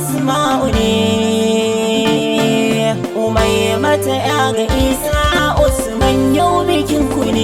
asma'u ne umai mata ya ga isa usman yau bikin ku ne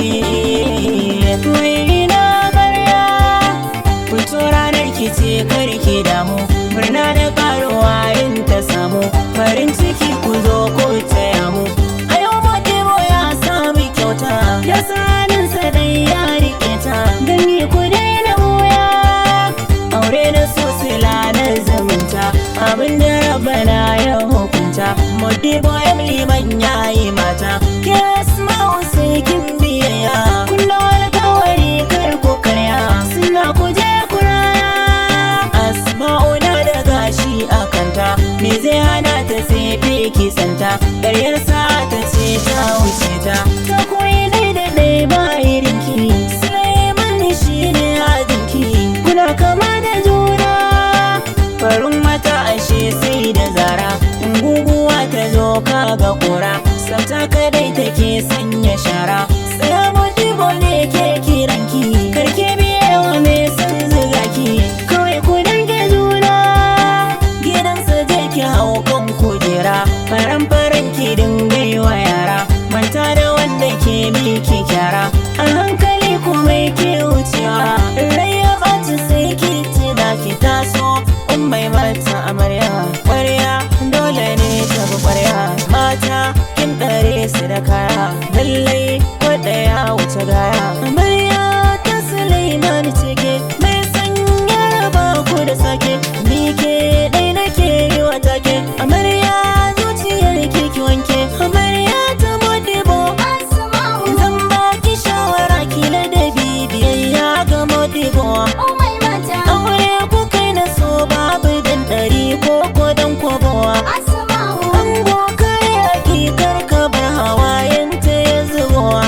mai na barya fito ranar ki ce karki damu murna da karuwa in ta samu farin ciki ku zo ku taya mu a yau Modibo ya sami kyauta ya saninsa dai ya rike ta gani ku daina wuya aure na sosila na zumunta abinda rabana ya hukunta Modibo ya liman ya yi mata ke asma'u sai kin biyayya kullum alkawari kar ku karya suna ku je ku raya asma'u na da gashi a kanta me zai hana ta tsefe kisanta ƙaryar sa ta ce ta wuce ta ta koyi dai da dai ba irinki Suleiman shi ne ajinki kuna kama da juna farin mata ashe sai da zara in guguwa ta zo kaga kura sauta kadai take sanya shara tsaya modibo ne ke kiranki karke biyewa mai son zuga ki kawai ku dange juna gidansa je ki hau kan kujera faran faran ki dingai wa yara manta da wanda ke miki kyara a hankali kuma ke wucewa rai ya ɓaci sai ki tuna ki taso in bai mata amarya ƙwarya dole ne ta bi ƙwarya mata kin ɗare su da kaya lallai kwaɗaya wuce gaya amarya ta Suleiman cike mai sanya raba ku da sake ni ke ɗai nake yi wa take amarya zuciyar ki ki wanke amarya ta modibo zan baki shawara kila da bibiyayya ga modibo aure ku kai na so babu dan ɗari ko ko dan kwabowa ango kai hakikar ka bar hawayen ta ya zubowa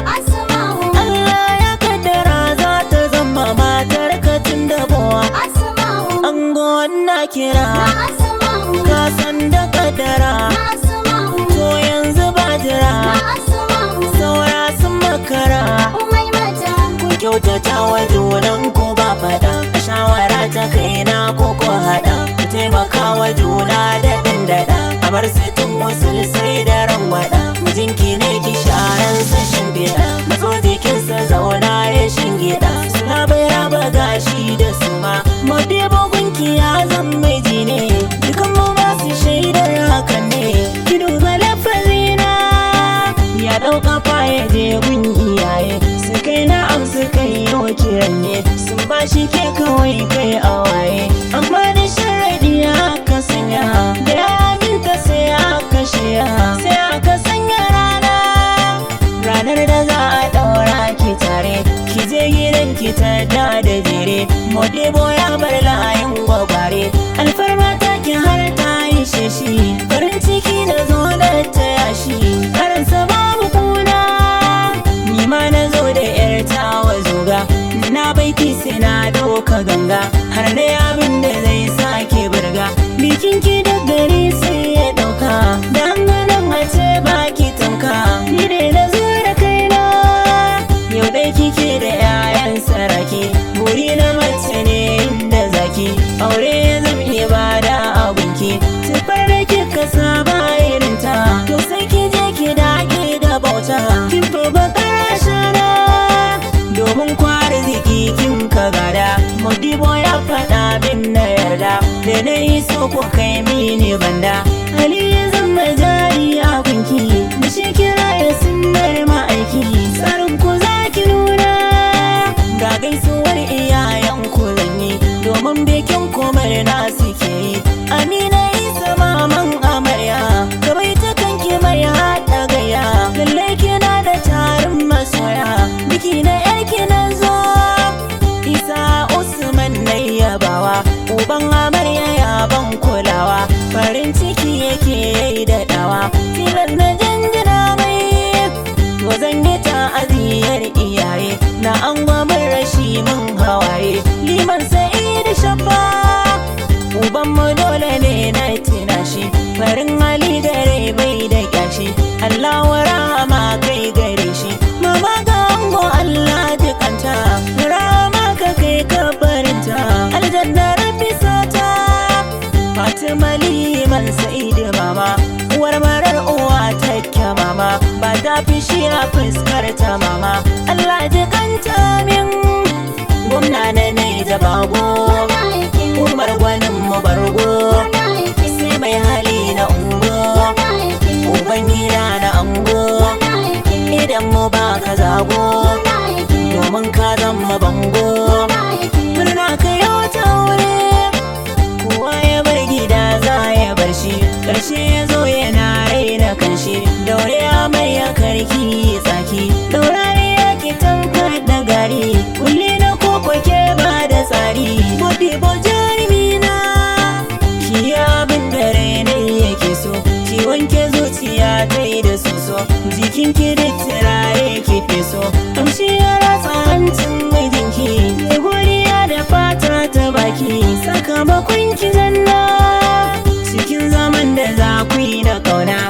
Allah ya kaddara za ta zama matar ka tun da bowa ango na kira ka san da kaddara to yanzu ba jira saura sun makara ku kyautata wa junan ku ba faɗa shawara ta kaina ko ko haɗa ku taimaka wa juna da ɗin daɗa a bar sitin wasu sai da rangwaɗa mijinki ne ki sharan sa shimfiɗa mazo jikinsa zauna ya shingiɗa suna bai raba gashi da suma modibo gunki ya zan miji ne dukan mu ba su shaidar hakan ne ki duba lafazina ya ɗauka fa ya je gun iyaye su kai na amsu kai yau kiran ne sun ba shi ke kawai kai a waye amma da sharadi aka sanya da ya aminta sai aka shiya sai aka sanya rana ranar da za a ɗaura ki tare ki je gidan ki ta da da jere modibo ya bar layin gwagware alfarma ta ki har ta yi sheshi farin ciki na zo da ta yashi karansa babu kuna ni ma na zo da yar tawa zoga na baiti sai na doka ganga har da abin da zai sake burga bikin ki da gari sai ya dauka dan ganin a ce baki tamka ni dai na zo da kaina yau dai kike da 'ya'yan saraki buri na mace ne inda zaki aure zan iya bada abunki tufar da kika saba irinta to sai ki je ki dage da bauta kin fi bakar shana domin kwari ziki kin ka gada modibo ya faɗa min na yarda da na yi so ku kai mini banda hali ya zama jari a gunki da shi kira ya sunnar ma'aiki tsarin ku za ki nuna ga gaisuwar iyayen ku zanyi domin bikin komar na suke yi amina isa maman amarya gabai ta kanki mai haɗa gaya lallai kina da tarin masoya biki na yarki na zo isa usman na yabawa uban amarya ya ban kulawa farin ciki yake yi da dawa tilar na janjina mai to zan yi ta'aziyar iyaye na an gwamar rashi mun hawaye liman sa'id shafa uban mu dole ne na tina shi farin hali gare bai da kyashi Allah wa rahama kai gare shi mama ga ango Allah jikanta rahama ka kai kabarinta aljanna rabbi sata fatimali man sa'idu mama uwar marar uwa take mama ba ta fishi a fuskar ta mama Allah ji kanta min gwamna na ne da bago umar gwanin mu bargo sai mai hali na ungo uban gida na ango idan mu ba ka zago domin ka zama bango murna ka yau ta wuri kowa ya bar gida za ya bar shi karshe ya zo yana raina kanshi daure amarya karki tsaki daurari ya ki tankar da gari kulli na koko ke ba da tsari bodi bo jarumina ki abin da rainai yake so ki wanke zuciya ta yi da soso jikin ki da turare ki feso kamshi ya ratsa hancin mijinki mai godiya da fata ta baki sakamakon ki zanna cikin zaman da za ku yi na kauna